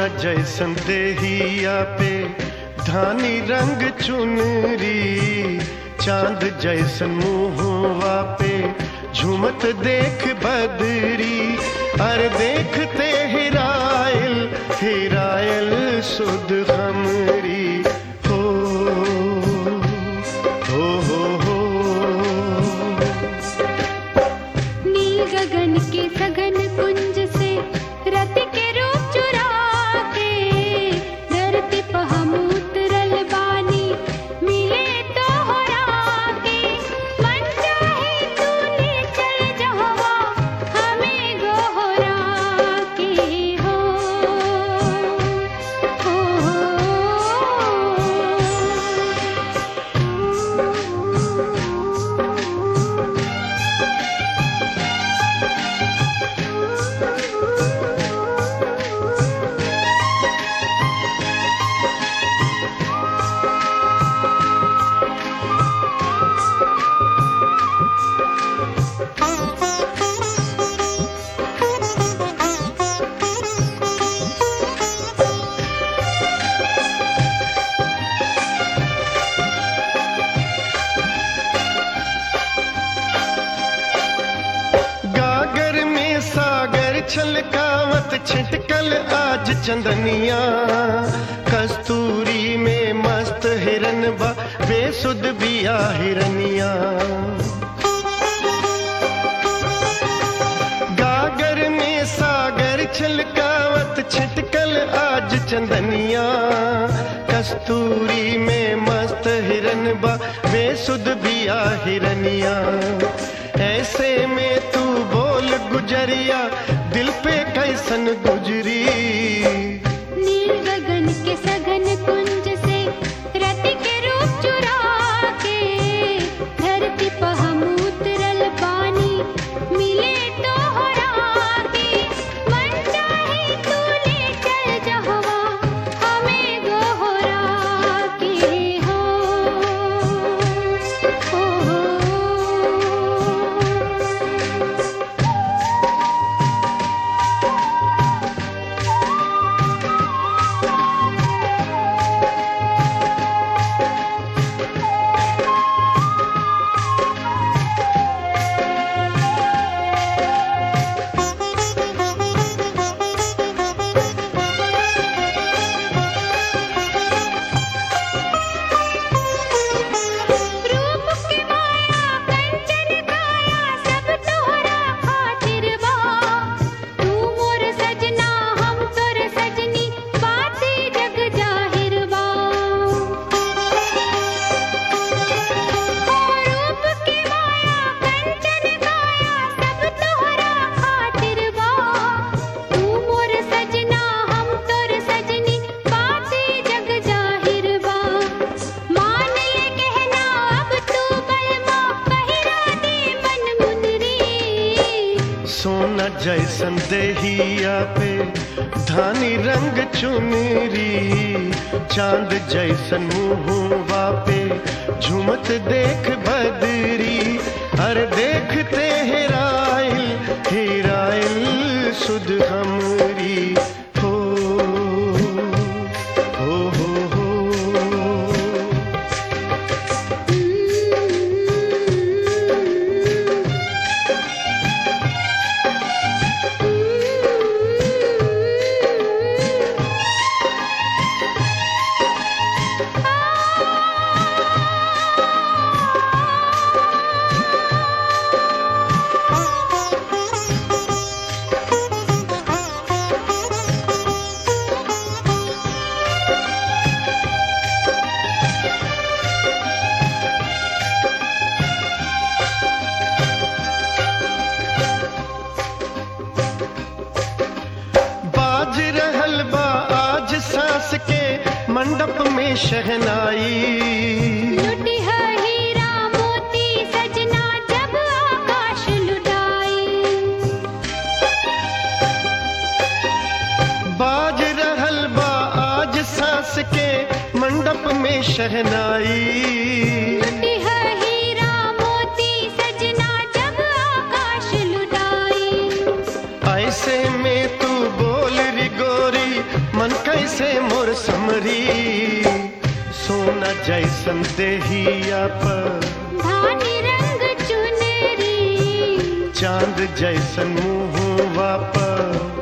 जैसन देहिया पे धानी रंग चुनरी चांद जैसन मुहवा पे झूमत देख बदरी अर देखते हिरायल हिरायल सुध हमरी हो हो हो हो नील गगन के सघन कुंज से रति के रूप चुरा के धरती पर हम उतरल बानी मिले तो हरा के मन चाहे तूने चल जहवा हमें गोहरा के हो हो गागर में सागर छलकावत छिटकल आज चंदनिया कस्तूरी में मस्त हिरन बा बेसुध बिया हिरनिया गागर में सागर छलकावत छिटकल आज चंदनिया कस्तूरी में मस्त हिरन बा बेसुध बिया हिरनिया ऐसे में तू बोल गुजरिया दिल पे कैसन गुजरी नील गगन के सघन कुंज से रति के रूप चुरा के धरती पर हम उतरल बानी मिले तो हरा के मन चाहे तूने चल जहवा हमें गोहरा के हो हो रूप के माया कंचन काया सब तोहरा खातिर बा तू मोर सजना हम तोर सजनी बाती जग जाहिर बा रूप के माया कंचन काया सब तोहरा खातिर बा तू मोर सजना हम तोर सजनी बाती जग जाहिर बा मान ले कहना अब तू बलमा पहिरा दे मन मुनरी सोना जैसन देहिया पे धानी रंग चुनरी चांद जैसन मुहवा पे झूमत देख बदरी हर देखते हेराइल हेराइल सुध हमरी हो हो हो हो बाज रहल बा आज सांस के मंडप में शहनाई लुटी है हीरा मोती सजना जब आकाश लुटाई बाज रहल बा आज सांस के मंडप में शहनाई लुटी है हीरा मोती सजना जब आकाश लुटाई ऐसे में तू बोल री गोरी मन हमरी सोना जैसन देहिया पर धानी रंग चुनरी चांद जैसन मुहवा पर